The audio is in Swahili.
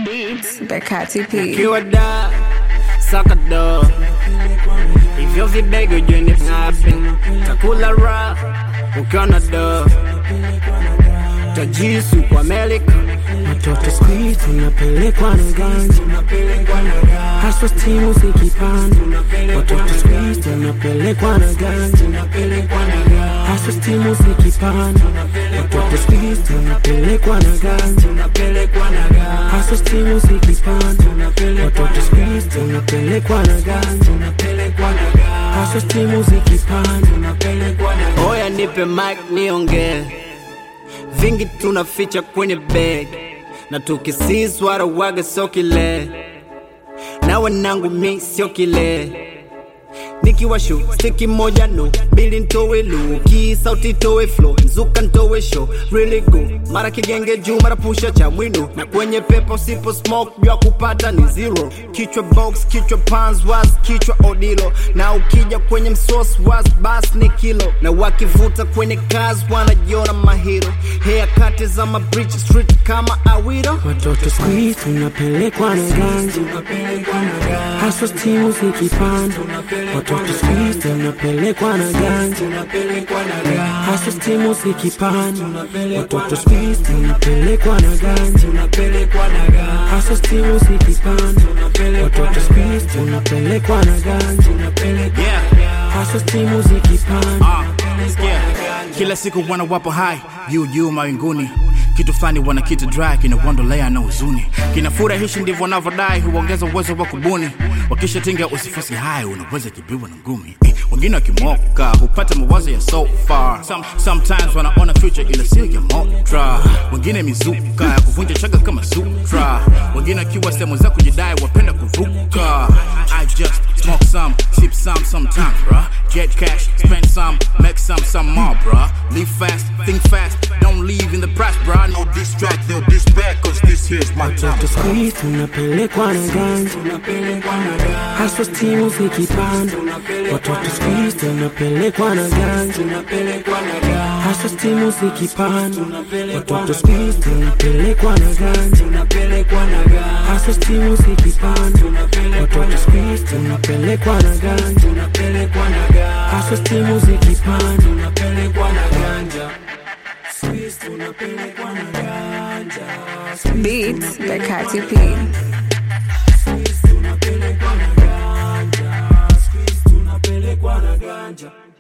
Beats Bekati P. Kiwa da saka do hivyo vibego juu ni ngapi? Takula ra ukiona do tajisu kwa Amerika Watoto squeeze tunapelekwa na ganji haswa timu zikipanda watoto squeeze tunapelekwa na ganji haswa timu zikipanda watoto squeeze tunapelekwa na ganji haswa timu zikipanda watoto squeeze tunapelekwa na ganji haswa timu zikipanda Oya nipe mic niongee, vingi tunaficha kwenye bag, na tukisizwa rawaga sio kile, na wanangu mi sio kile nikiwa shu stiki moja no bili ntowe lu ki sauti towe flow nzuka ntowe show really good mara kigenge juu mara pusha cha mwino na kwenye pepa usipo smoke jua kupata ni zero kichwa box kichwa pans was kichwa odilo na ukija kwenye msos was bas ni kilo na wakivuta kwenye kazi wanajiona mahiro hea kate za mabridge street kama awiro watoto squeeze tunapelekwa na ganji haswa timu zikipanda watoto squeeze tunapelekwa na ganji haswa timu zikipanda watoto squeeze tunapelekwa na ganji haswa timu zikipanda watoto squeeze tunapelekwa na ganji Yeah, haswa timu zikipanda uh, yeah. Kila siku wanawapo hai juu juu mawinguni kitu fulani wana kitu dry kinakuondolea na huzuni kinafurahishi ndivyo wanavyodai huongeza uwezo wa kubuni wakishatinga usifusi hai unaweza kibiwa na ngumi eh, wengine wakimoka hupata mawazo ya so far Some, sometimes wanaona future ila sio ya motra wengine mizuka ya kuvunja chaga kama sutra wengine wakiwa sehemu za kujidai wapenda kuvuka I just smoke some, sip some sometimes, bruh. Get cash, spend some, make some, some more, bruh. Live fast, think fast, don't leave in the press, bruh. No distract, no disback, cause this here's my time. watoto squeeze tunapelekwa na ganji haswa timu zikipanda watoto squeeze tunapelekwa na ganji haswa timu zikipanda watoto squeeze tunapelekwa na ganji haswa timu zikipanda watoto squeeze tunapelekwa na ganji haswa timu zikipanda Beats Bekati P. tunapelekwa na ganja